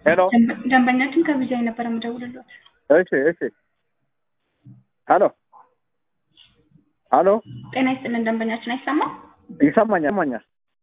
ሄሎ ደንበ- ደንበኛችን ከቢጃይ ነበር የምደውልሎት። እሺ እሺ ሄሎ ሄሎ ጤና ይስጥልን ደንበኛችን አይሰማም? ይሰማኛል ይሰማኛል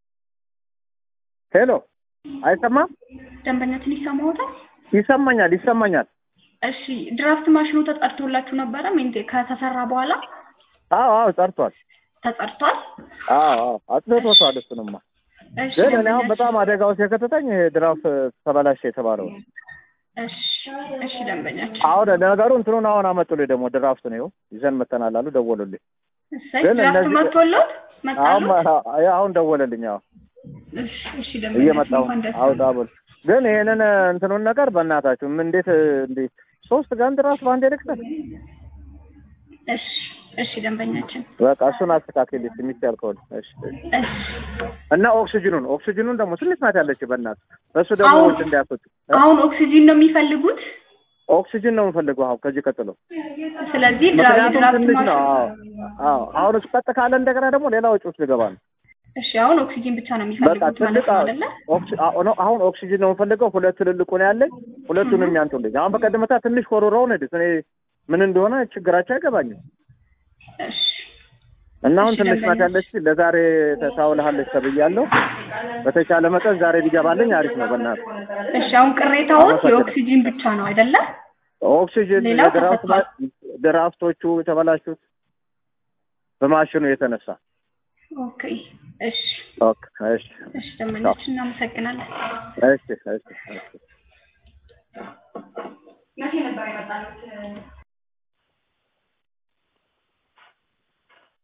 ሄሎ አይሰማም ደንበኛችን ይሰማዎታል? ይሰማኛል ይሰማኛል እሺ ድራፍት ማሽኑ ተጠርቶላችሁ ነበረ ሜንቴ ከተሰራ በኋላ አዎ አዎ ጸርቷል ተጸርቷል? አዎ አዎ አጥፍቶታል እሱንማ እሺ ግን እኔ አሁን ደንበኛችን- በጣም አደጋ ውስጥ የከተተኝ ይሄ ድራፍት ተበላሸ የተባለው ነው እሺ እሺ ደንበኛችን አሁን ነገሩ እንትኑን አሁን አመጡልኝ ደግሞ ድራፍት ነው ይኸው ይዘን መተናል አሉ ደወሉልኝ እሰይ ግን ድራፍት እነዚህ- መጥቶሎት አሁን መጣሉ? አሁን ደወለልኝ አዎ እሺ እሺ ደንበኛችን እየመጣሁ እንኳን ደስ አውጣ ብሎ ግን ይሄንን እንትኑን ነገር በእናታችሁ ምን እንዴት እንዴት ሶስት ቀን ድረስ በአንድ ልክተት እሺ እሺ ደንበኛችን በቃ እሱን አስተካክል የሚቻል ከሆነ እሺ እሺ። እሺ እና ኦክሲጅኑን ኦክሲጅኑን ደግሞ ትንሽ ናት ያለች በእናት እሱ ደግሞ አሁን- ውድ እንዳያስወጡ አሁን ኦክሲጂን ነው የሚፈልጉት። ኦክሲጅን ነው የምፈልገው አሁን ከዚህ ቀጥሎ ስለዚህ ድራ- ምክንያቱም ድራፍት ትንሽ ነው ማሽን- አዎ አዎ አሁን እሱ ቀጥ ካለ እንደገና ደግሞ ሌላ ወጪ ውስጥ ልገባ ነው እሺ አሁን ኦክሲጂን ብቻ ነው በቃ የሚፈልጉት ማለት ትልቅ ነው አይደለ? ኦክሲ- አዎ፣ ነው አሁን ኦክሲጅን ነው የምፈልገው ሁለት ትልልቁ ነው ያለኝ ሁለቱንም ያንጡልኝ አሁን በቀደምታ ትንሽ ኮሮራውን ሄዱት እኔ ምን እንደሆነ ችግራቸው አይገባኝም እሺ እና አሁን እሺ፣ ትንሽ ናት ደንበኛ። ያለች ለዛሬ ታውልሃለች ተብያለሁ በተቻለ መጠን ዛሬ ቢገባልኝ አሪፍ ነው በእናትህ እሺ አሁን ቅሬታዎች አመሰግናለሁ። የኦክሲጂን ብቻ ነው አይደለ? ኦክሲጅን ሌላው ድራፍት ተፈቷል። ድራፍቶቹ የተበላሹት በማሽኑ የተነሳ ኦኬ እሺ ኦኬ እሺ እሺ ደንበኛችን እናመሰግናለን። እሺ እሺ እሺ መቼ ነበር የመጣሉት?